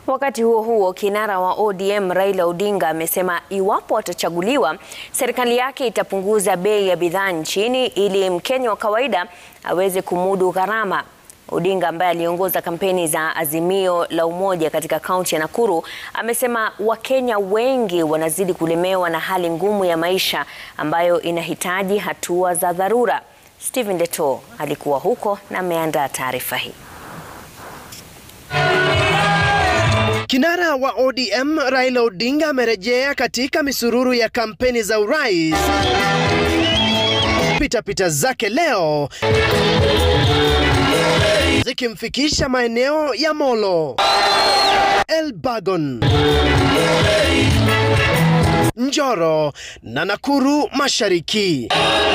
Wakati huo huo, kinara wa ODM Raila Odinga amesema iwapo atachaguliwa, serikali yake itapunguza bei ya bidhaa nchini ili Mkenya wa kawaida aweze kumudu gharama. Odinga ambaye aliongoza kampeni za Azimio la Umoja katika kaunti ya Nakuru amesema Wakenya wengi wanazidi kulemewa na hali ngumu ya maisha ambayo inahitaji hatua za dharura. Stephen Leto alikuwa huko na ameandaa taarifa hii. Kinara wa ODM Raila Odinga amerejea katika misururu ya kampeni za urais. Pitapita zake leo zikimfikisha maeneo ya Molo, Elbagon, Njoro na Nakuru Mashariki.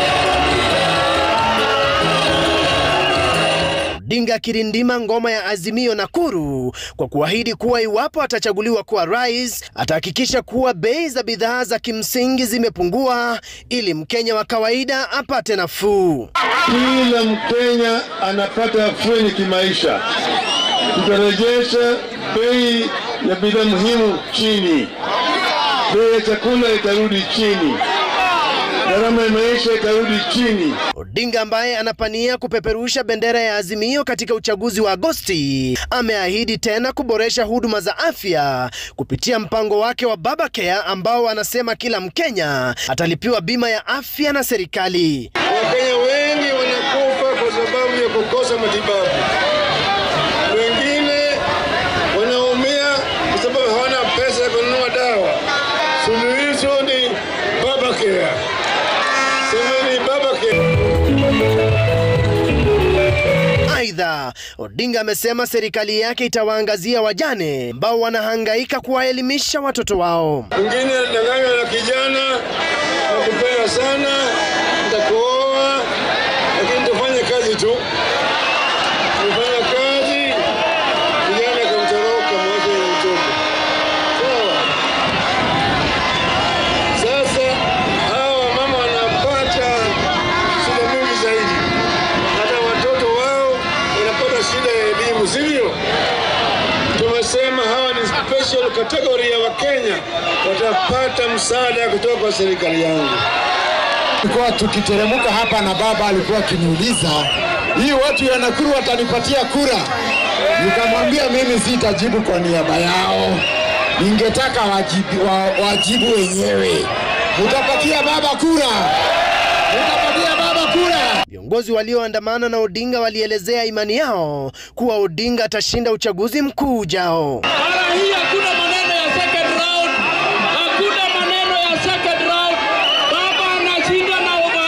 Odinga akirindima ngoma ya Azimio Nakuru kwa kuahidi kuwa iwapo atachaguliwa kuwa rais atahakikisha kuwa bei za bidhaa za kimsingi zimepungua ili Mkenya wa kawaida apate nafuu. Kila Mkenya anapata afueni kimaisha. Tutarejesha bei ya bidhaa muhimu chini, bei ya chakula itarudi chini, gharama ya maisha itarudi chini. Odinga ambaye anapania kupeperusha bendera ya Azimio katika uchaguzi wa Agosti ameahidi tena kuboresha huduma za afya kupitia mpango wake wa Baba Care ambao anasema kila Mkenya atalipiwa bima ya afya na serikali. Wakenya wengi wanakufa kwa sababu ya kukosa matibabu, wengine wanaumia kwa sababu hawana pesa ya kununua dawa. Suluhisho ni Baba Care. Semeni Baba Care. Aidha, Odinga amesema serikali yake itawaangazia wajane ambao wanahangaika kuwaelimisha watoto wao. Mwingine anadanganywa na kijana, nakupenda sana, nitakuoa, lakini tufanye kazi tu. Tufanya kazi, kijana akamtoroka, mwache ile mtoto. Sawa. Sasa hawa mama wanapata shida mingi zaidi, hata watoto wao wanapata shida ya elimu, sivyo? Tumesema hawa ni special category ya Wakenya, watapata msaada kutoka kwa serikali yangu. Tulikuwa tukiteremka hapa na baba alikuwa akiniuliza hii watu ya Nakuru watanipatia kura. Nikamwambia mimi sitajibu kwa niaba yao, ningetaka wajibu, wa, wajibu wenyewe. Mutapatia baba kura, mutapatia baba kura. Viongozi walioandamana na Odinga walielezea imani yao kuwa Odinga atashinda uchaguzi mkuu ujao. Mara hii hakuna maneno ya second round, hakuna maneno ya second round. Baba anashinda na over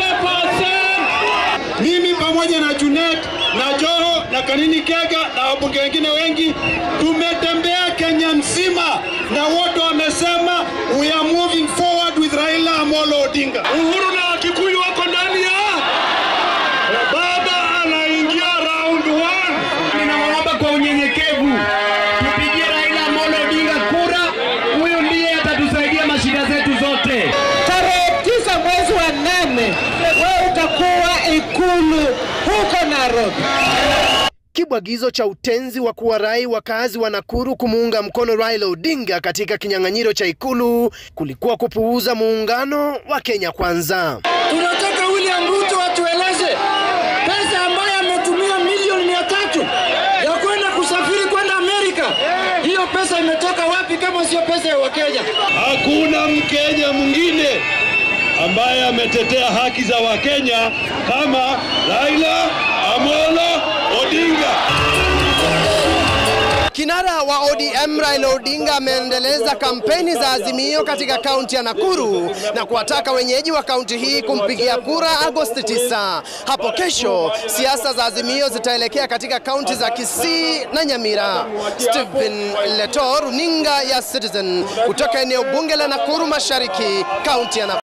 80%. Mimi pamoja na Junet na Joho na Kanini Kega na wabunge wengine wengi tumetembea Kenya mzima na wote wamesema we are moving forward with Raila Amolo Odinga. Uhuru na Wakikuyu wako ndani ya baba anaingia round one. Ninawaomba kwa unyenyekevu tupigie Raila Amolo Odinga kura. Huyu ndiye atatusaidia mashida zetu zote. Tarehe tisa mwezi wa nane wewe utakuwa ikulu huko Nairobi. Kibwagizo cha utenzi wa kuwarai wakazi wa Nakuru kumuunga mkono Raila Odinga katika kinyang'anyiro cha ikulu kulikuwa kupuuza muungano wa Kenya Kwanza. Tunataka William Ruto atueleze pesa ambayo ametumia milioni mia tatu ya kwenda kusafiri kwenda Amerika, hiyo pesa imetoka wapi kama sio pesa ya Wakenya? Hakuna Mkenya mwingine ambaye ametetea haki za Wakenya kama Raila Amolo Odinga. Kinara wa ODM Raila Odinga ameendeleza kampeni za Azimio katika kaunti ya Nakuru na kuwataka wenyeji wa kaunti hii kumpigia kura Agosti 9. Hapo kesho siasa za Azimio zitaelekea katika kaunti za Kisii na Nyamira. Stephen Leto, runinga ya Citizen kutoka eneo bunge la Nakuru Mashariki, kaunti ya Nakuru.